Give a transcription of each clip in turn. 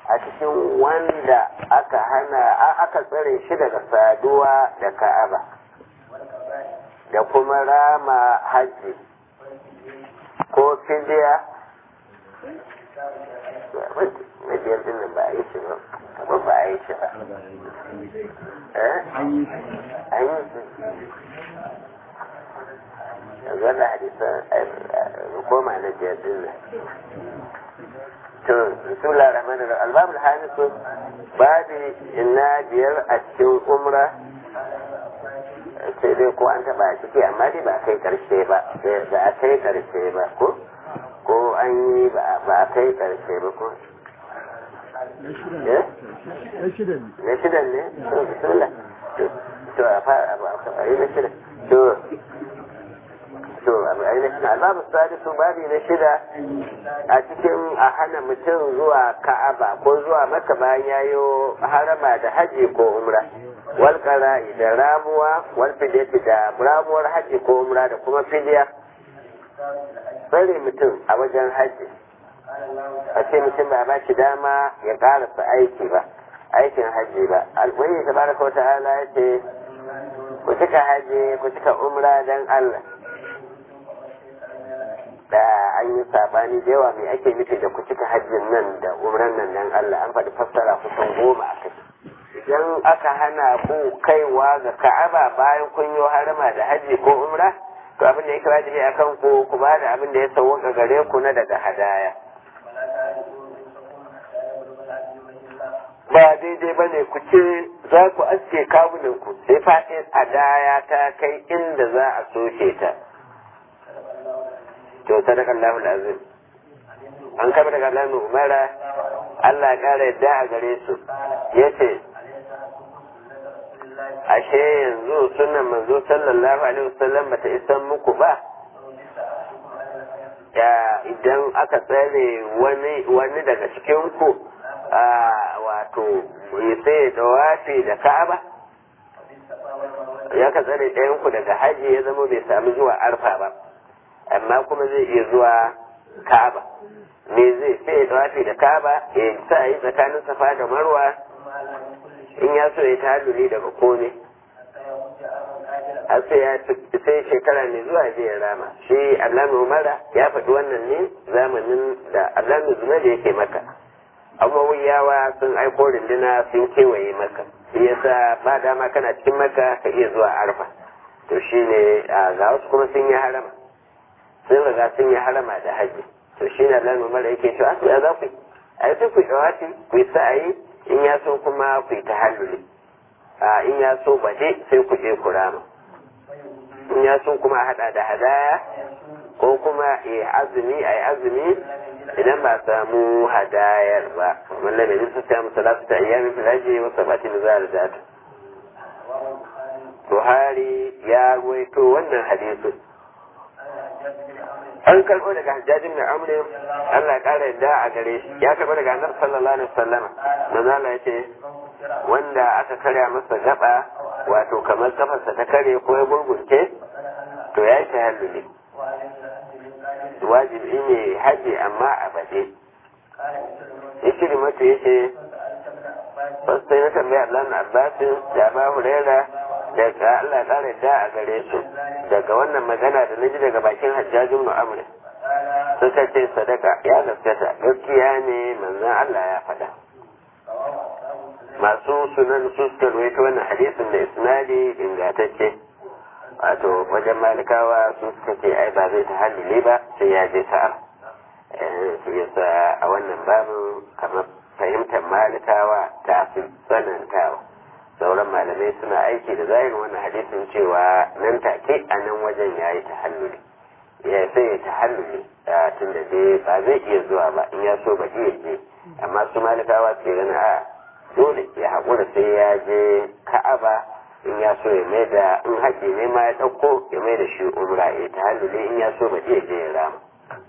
a cikin wanda aka hana aka tsare shi daga saduwa da ka'aba da kuma rama hajji ko fidiya na biyar din nan ba a yi shi ba kamar ba a yi shi ba eh an yi shi yanzu wannan hadisan koma na biyar din nan to bismillah rahman rahim albabul hamisu babi ina biyar a cikin umra sai dai ko an taba a ciki amma dai ba kai karshe ba ba a kai karshe ba ko ko an yi ba a kai karshe ba ko na shidan ne to bismillah to a fara a yi na shidan to to ainihin albabu sadisu babi na shida a cikin a hana mutum zuwa ka'aba ko zuwa maka bayan yayo harama da haji ko umra wal qara'i da ramuwa wal fidyati da ramuwar haji ko umra da kuma fidya tsare mutum a wajen haji a ce mutum ba ba shi dama ya karasa aiki ba aikin haji ba alwani tabaraka wa ta'ala ya ce ku cika haji ku cika umra dan Allah da an yi sabani da yawa mai ake nufi da ku cika hajjin nan da umran nan dan Allah an faɗi fassara kusan goma a kai idan aka hana ku kaiwa ga Ka'aba bayan kun yi harama da hajji ko umra to abin da yake wajibi akan ku ku ba da abin da ya sauwaka gare ku na daga hadaya ba daidai ba ne ku ce za ku aske kawunan ku sai faɗin hadaya ta kai inda za a soke ta to sadaka Allahul azim an kama daga Allah umara Allah ƙara yadda a gare su yace ashe yanzu sunan manzo sallallahu alaihi wasallam bata isan muku ba ya idan aka tsare wani wani daga cikin ku wato sai da wafi da Ka'aba ya ka tsare ɗayan ku daga haji ya zama bai sami zuwa arfa ba amma kuma zai iya zuwa Ka'aba me zai sai ya tawafi da Ka'aba ya sa yi tsakanin Safa da Marwa in ya so ya taluli daga kome har sai ya sai shekara mai zuwa zai ya rama shi Allah Umara ya faɗi wannan ne zamanin da Allah Zuma da yake maka amma wuyawa sun aiko rinduna sun kewaye maka shi yasa ba dama kana cikin maka ka iya zuwa arfa to shine ga wasu kuma sun yi harama sun riga sun yi harama da haji to shi ne Allah mara yake cewa to ya za ku yi a sai ku shawati ku yi sa'ayi in ya so kuma ku yi tahalluli a in ya so baje sai ku je ku rama in ya so kuma hada da hadaya ko kuma ya azumi a yi azumi idan ba samu hadayar ba kamar da mai su samu salatu ta ayyamin filaje wa sabatin za da Buhari ya ruwaito wannan hadisin an karɓo daga hajjajin da amrin Allah ya ƙara yadda a gare shi ya karɓo daga annabi sallallahu alaihi wasallama manzo Allah yace wanda aka karya masa gaba wato kamar kafarsa ta kare ko ya gurgurce to ya yi tahalluli wajibi ne haji amma a baje yake mata yace wasu sai na tambaya Allah na Abbasin da ba Huraira daga Allah ƙara yadda a gare su daga wannan magana da naji daga bakin hajjajin mu'amuri suka ce sadaka ya gaskata gaskiya ne manzon Allah ya faɗa masu sunan su suka ruwaito wannan hadisin da isnadi ingantacce wato wajen malikawa su suka ce ai ba zai ta halile ba sai ya je sa'a su yasa a wannan babu kamar fahimtar malikawa ta fi tsanantawa sauran malamai suna aiki da zahirin wannan hadisin cewa nan take a nan wajen ya yi tahalluli ya sai ya tahalluli tun da dai ba zai iya zuwa ba in ya so ba iya je amma su malikawa su gani a dole ya haƙura sai ya je ka'aba in ya so ya mai da in haƙi ne ma ya ɗauko ya mai da shi umra ya tahalluli in ya so ba iya je ya rama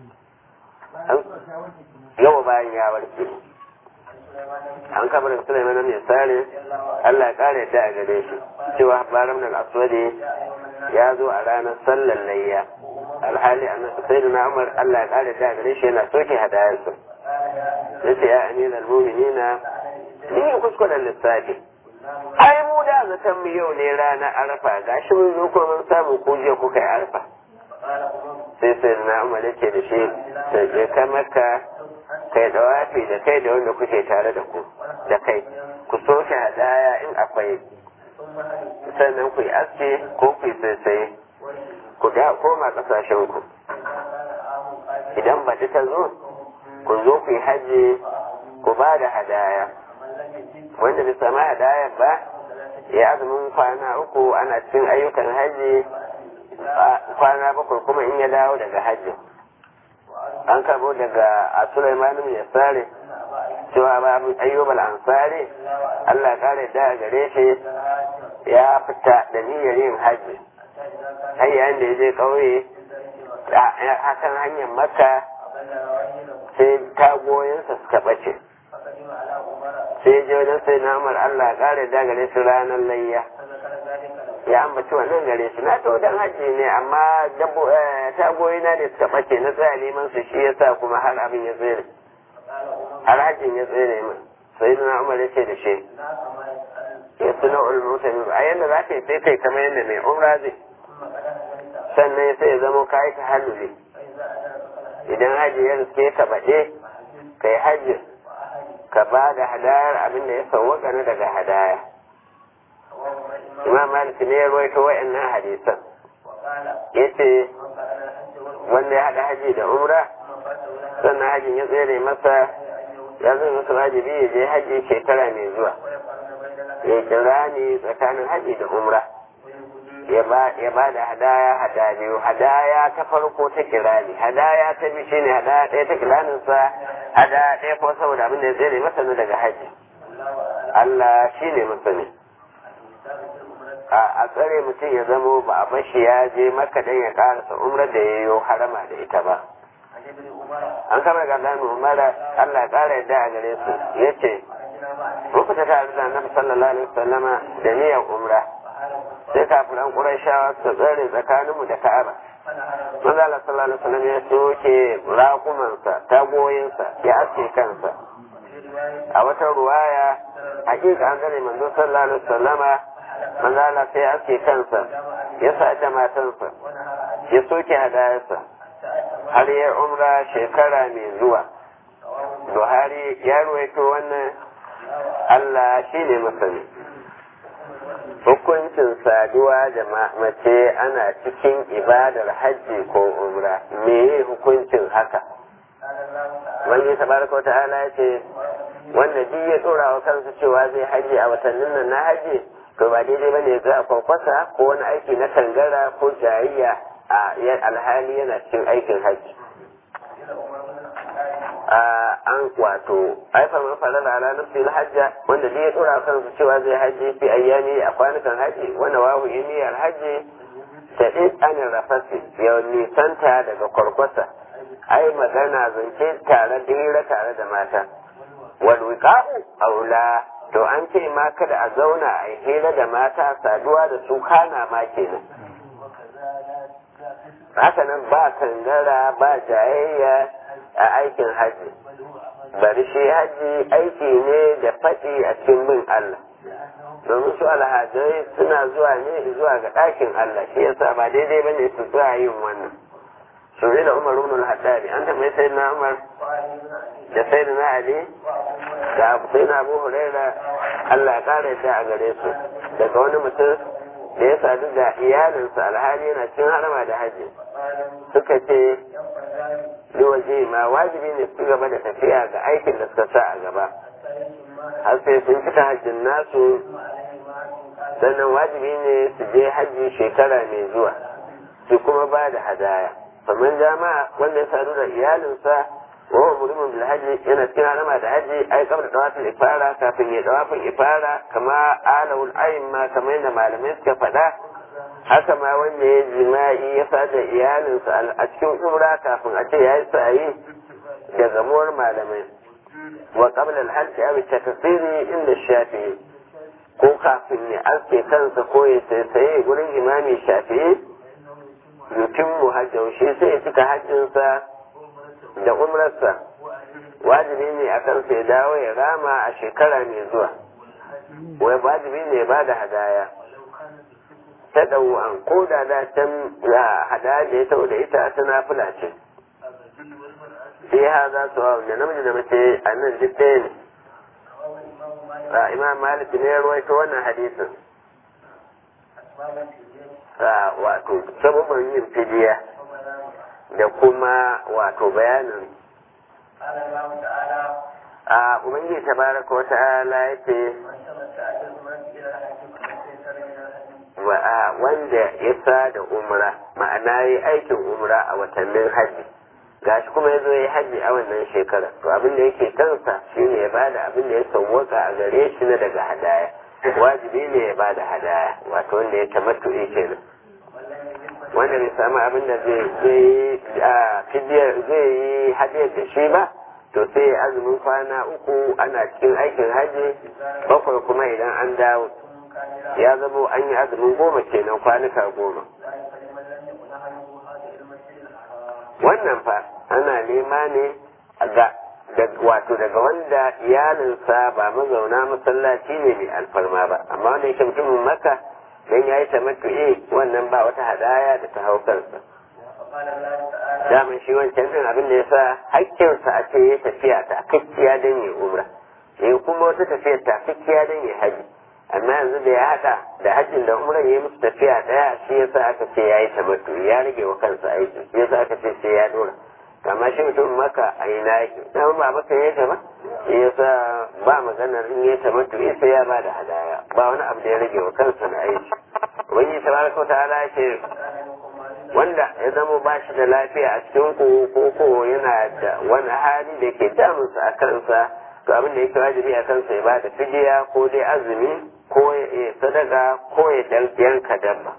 yawa bayan ya warke an kama da Sulaiman ne sare Allah ya kare da a gare shi cewa baram nan aswadi ya zo a ranar sallar layya alhali annabi sayyidina Umar Allah ya kare da a gare shi yana soke hadayarsa ya ce ya amiral mu'minina ni kuskuren lissafi ai mu da zaton mu yau ne rana arfa gashi mun zo kuma mun samu ku je kuka yi arfa sai sai na umar yake da shi da je ka maka kai da wafi da kai da wanda kuke tare da ku da kai ku soke hadaya in akwai sannan ku yi aske ko ku yi saisaye ku da koma kasashen ku idan ba ta zo ku zo ku yi hajji ku ba da hadaya wanda bai sami hadaya ba ya azumin kwana uku ana cikin ayyukan hajji kwana bakwai kuma in ya dawo daga hajji an karbo daga a Sulaiman bin Yasari cewa ba ayyubal ansari Allah kare da gare shi ya fita da niyyar yin hajji har yayin da ya je kauye hakan hanyar makka sai tagoyinsa suka bace sai je wajen sai namar Allah kare da gare shi ranar layya ya ambaci wannan gare shi na to dan haji ne amma dabbo tagoyi na da suka bace na tsaya neman su shi yasa kuma har abin ya tsere har hajjin ya tsere min sai na Umar ya ce da shi ya suna ulmutami a yanda za ka yi sai kai kamar yadda mai umra zai sannan sai ya zama kayi ta halluli idan haji ya riske ka baɗe kai hajji ka ba da hadayar abin da ya sauwaka na daga hadaya imam malik ne ya rawaito wa'annan hadisan yace wanda ya hada haji da umra sannan hajin ya tsere masa ya zai masa wajibi ya je haji shekara mai zuwa ya kira ni tsakanin haji da umra ya ba da hadaya hada biyu hadaya ta farko ta kirani hadaya ta biyu shine hadaya ɗaya ta kiraninsa hadaya ɗaya ko saboda abin da ya tsere masa na daga haji Allah shine masani a tsare mutum ya zamo ba a bashi ya je maka dan ya karasa umrar da ya yi harama da ita ba an kama ga Allah umara Allah kara yadda a gare su ya ce muku ta tare da annabi sallallahu alaihi wasallama da niyyar umra sai kafiran qurayshawa su tsare tsakaninmu da ka'aba manzo Allah sallallahu alaihi wasallam ya soke raƙumansa tagoyinsa ya aske kansa a wata ruwaya hakika an gane manzo sallallahu alaihi wasallama manzo Allah sai ya aske kansa ya sa da matansa ya soke hadayarsa har ya umra shekara mai zuwa Buhari ya ruwaito wannan Allah shi ne masani hukuncin saduwa da mace ana cikin ibadar hajji ko umra meye hukuncin haka wani tabaraka wa ta'ala ya ce wanda duk ya dora wa kansa cewa zai haji a watannin nan na haji to ba daidai ba ne ga kwakwasa ko wani aiki na kangara ko jayayya a alhali yana cikin aikin haji an wato aifar man farala ala nafsi hajja wanda duk ya dora kansa cewa zai haji fi ayyami a kwanukan haji wanda wawu niyyar haji ta in an rafasi ya nisanta daga kwarkwasa ai magana zance tare da hira tare da mata wal wiqa'u aula to an ce ma kada a zauna a hira da mata saduwa da su kana ma kenan haka nan ba kangara ba jayayya a aikin haji bari shi haji aiki ne da faɗi a cikin bin Allah domin su alhajai suna zuwa ne zuwa ga ɗakin Allah shi yasa ba daidai ba ne su zuwa yin wannan su da Umar ibn al-Haddadi an tambayi sai na Umar da sai na Ali da sai na Abu Huraira Allah ya kare da a gare su daga wani mutum da ya sadu da iyalinsa alhali yana cin harama da haji suka ce waje ma wajibi ne su gaba da tafiya ga aikin da suka sa a gaba har sai sun fita hajjin nasu sannan wajibi ne su je hajji shekara mai zuwa su kuma ba da hadaya kamar jama'a wanda ya sadu da iyalinsa wa mulimin bil hajji yana cikin harama da hajji ai kamar dawafin ifara kafin ya dawafin ifara kama alawul ayin ma kamar yadda malamai suka faɗa haka ma wanda ya jima'i ya sada iyalinsa a cikin umra kafin a ce ya yi sa'ayi da gamuwar malamai wa qabla al-hajj aw takfiri inda shafi'i ko kafin ya aske kansa ko ya sai gurin imami shafi'i yutimmu hajjahu shi sai ya cika hajjinsa da umrarsa wajibi ne a kansa ya dawo ya rama a shekara mai zuwa wai wajibi ne ya bada hadaya ta ɗau an ko da da can hadaya da ya tau da ita ta nafila ce sai ha za su hau da namiji da mace a nan duk ɗaya ne imam malik ne ya ruwaito wannan hadisin wato sababin yin fidiya da kuma wato bayanin a ubangiji tabaraka wa ta'ala yace wanda ya sa da umra ma'ana yi aikin umra a watannin hajji gashi kuma ya zo ya hajji a wannan shekara to abin da yake kansa shine ya bada abin da ya sauwaka a gare shi na daga hadaya wajibi ne ya bada hadaya wato wanda ya tamattu kenan wanda bai samu abin da zai yi hadiyar da shi ba to sai azumin kwana uku ana cikin aikin hajji bakwai kuma idan an dawo ya zamo an yi azumin goma kenan kwanuka goma wannan fa ana nema ne ga wato daga wanda iyalinsa ba mazauna masallaci ne mai alfarma ba amma wanda yake mutumin maka don ya yi tamattu'i wannan ba wata hadaya da ta hau kansa daman shi wancan din abin da ya sa hakkinsa a ce ya tafiya ta kakkiya don ya umra ya kuma wata tafiya ta kakkiya don ya haji amma yanzu da ya haɗa da hajjin da umran ya yi musu tafiya ɗaya shi yasa aka ce ya yi tamattu'i ya rage wa kansa aiki shi yasa aka ce sai ya dora kama shi mutum maka a ina yake dama ba maka ya ta ba shi yasa ba maganar in ya tamattu'i sai ya ba da hadaya ba wani abu da ya rage wa kansa na aiki wani tabaraka wa ta'ala ya ce wanda ya zama ba shi da lafiya a cikin ku ko ko yana da wani hali da ke damunsa a kansa to abin da yake wajibi a kansa ya bada fidiya ko dai azumi ko ya sadaka ko ya yanka dabba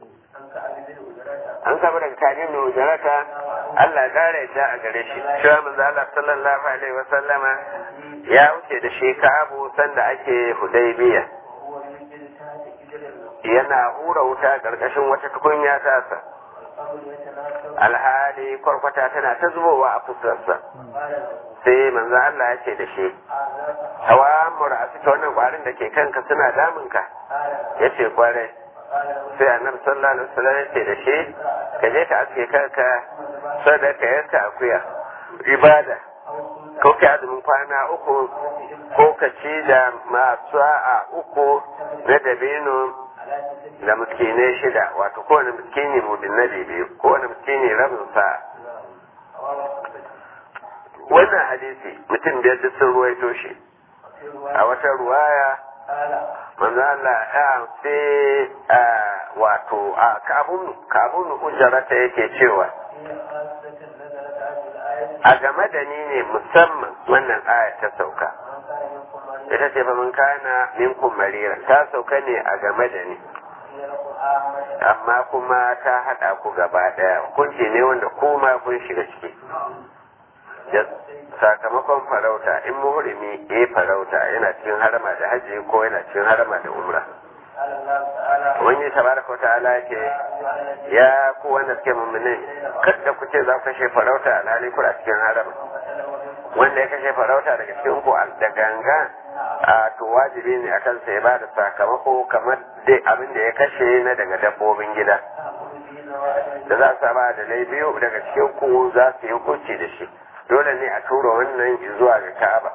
an kama daga kadin da wujarata Allah kare yadda a gare shi cewa manzo Allah sallallahu alaihi wa sallama ya wuce da shi Ka'abu sanda ake Hudaybiya yana hura wuta karkashin wata tukunya tasa alhali kwarkwata tana ta zubowa a fuskarsa sai manzo Allah ya ce da shi hawa mura a wannan kwarin da ke kanka suna damunka ya ce kwarai sai annabi sallallahu alaihi wasallam ya ce da shi ka je ka aske kanka sadaka yanka akuya ibada ko ka azumin kwana uku ko ka ci da masu a uku na dabino da miskinai shida wato kowane miskini mudin na biyu kowane miskini rabin sa wannan hadisi mutum biyar duk sun ruwaito shi a wata ruwaya manzo Allah ya sai wato a kabun kabun ujarata yake cewa a game da ni ne musamman wannan aya ta sauka ita ce fa mun kana minkum marira ta sauka ne a game da ni amma kuma ta haɗa ku gaba ɗaya hukunci ne wanda kuma kun shiga ciki sakamakon farauta in muhrimi ya farauta yana cikin harama da hajji ko yana cikin harama da umra wani tabaraka ta'ala yake ya ku wanda suke mummune kada ku ce za ku kashe farauta alhali kuna cikin harama wanda ya kashe farauta daga cikin ku da ganga a to wajibi ne akan sai ba da sakamako kamar dai abin da ya kashe na daga dabbobin gida da za su ba da biyu daga cikin ku za su yi hukunci da shi dole ne a tura wannan zuwa ga Ka'aba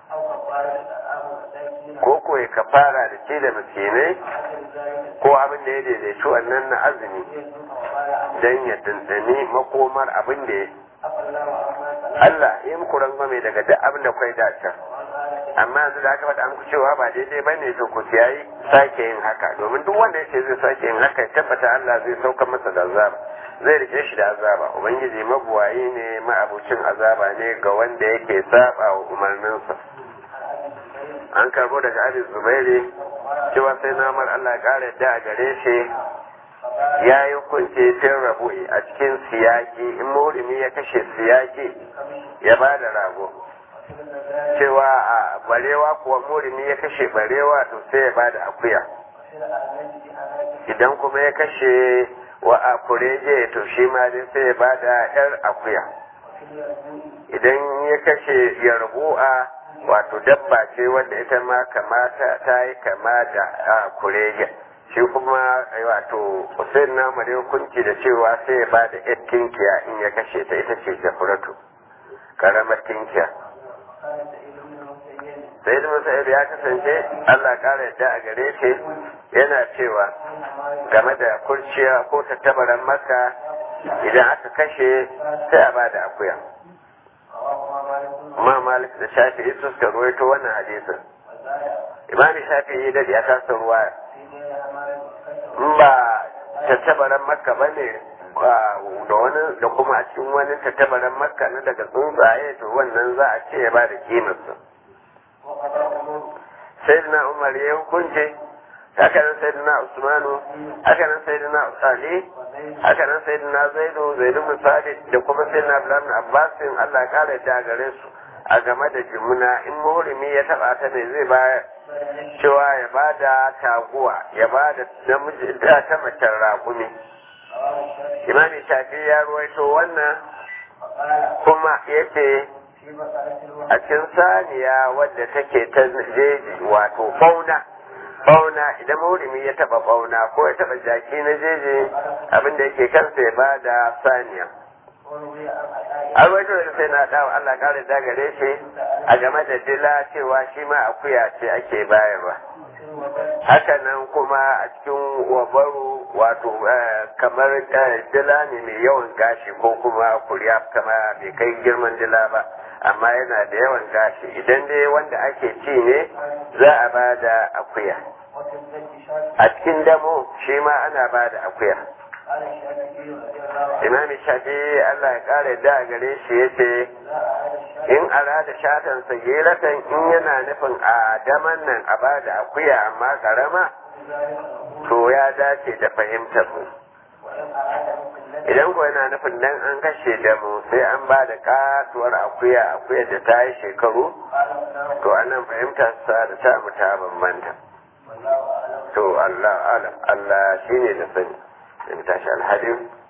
ko ko ya kafara da ce da miskinai ko abin da ya daidaici wannan na azumi don ya dandani makomar abin da ya Allah ya muku rangwame daga duk abin da kwai dace amma yanzu da aka faɗa muku cewa ba daidai ba ne to ku yayi sake yin haka domin duk wanda ya ce zai sake yin haka ya tabbata Allah zai sauka masa da azaba zai rike shi da azaba ubangiji mabuwayi ne ma'abucin azaba ne ga wanda yake saba wa umarninsa an karbo daga abin zubairi cewa sai namar Allah ya ƙara yadda a gare shi ya yi hukunci fin rabu'i a cikin siyaki in murimi ya kashe siyaki ya ba da rago cewa a barewa kuwa murimi ya kashe barewa to sai ya ba da akuya idan kuma ya kashe wa a kurege to shi ma dai sai ya ba da yar akuya idan ya kashe yarbu'a wato dabba ce wanda ita ma kamata ta yi kama da kurege shi kuma wato usain na mare hukunci da cewa sai ya ba da yar tinkiya in ya kashe ta ita ce jafuratu karamar tinkiya sai da masa'ir ya kasance allah kara yadda a gare shi yana cewa game da kurciya ko tattabaran maka idan aka kashe sai a ba da akuya ma malik da shafi'i su suka ruwaito wannan hadisin imami shafi'i da ya kasa ruwa in ba tattabaran makka ba ne da wani da kuma a cikin wani tattabaran makka na daga tsuntsaye to wannan za a ce ya ba da kimarsa sai na umar ya hukunce haka nan sai na usmanu haka nan sai na ali haka nan sai na zaidu zaidu misali da kuma sai na abdullahi abbasin allah ya kara da gare su a game da jimuna in muhrimi ya taba ta ne zai bayar cewa ya ba da taguwa ya ba da namiji da ta macen raƙumi imami shafi ya ruwaito wannan kuma yace a cikin saniya wadda take ta jeji wato fauna fauna idan maurimi ya taba fauna ko ya taba jaki na jeji abinda yake kansa ya ba da saniya an waito da sai na dawo Allah kare da gare shi a game da dila cewa shi ma akuya ce ake bayarwa haka nan kuma a cikin wabaru wato kamar dila ne mai yawan gashi ko kuma kuriya kama bai kai girman dila ba amma yana da yawan gashi idan dai wanda ake ci ne za a ba da akuya a cikin damo shi ma ana ba da akuya imam shafi Allah ya kare da gare shi ya ce in arada shatan sagiratan in yana nufin a daman nan a ba da akuya amma karama to ya dace da fahimtar mu idan ko yana nufin dan an kashe da mu sai an ba da katuwar akuya akuya da ta yi shekaru to anan fahimtar sa da ta mu ta bambanta to Allah alam Allah shine da sani in tashi alhadin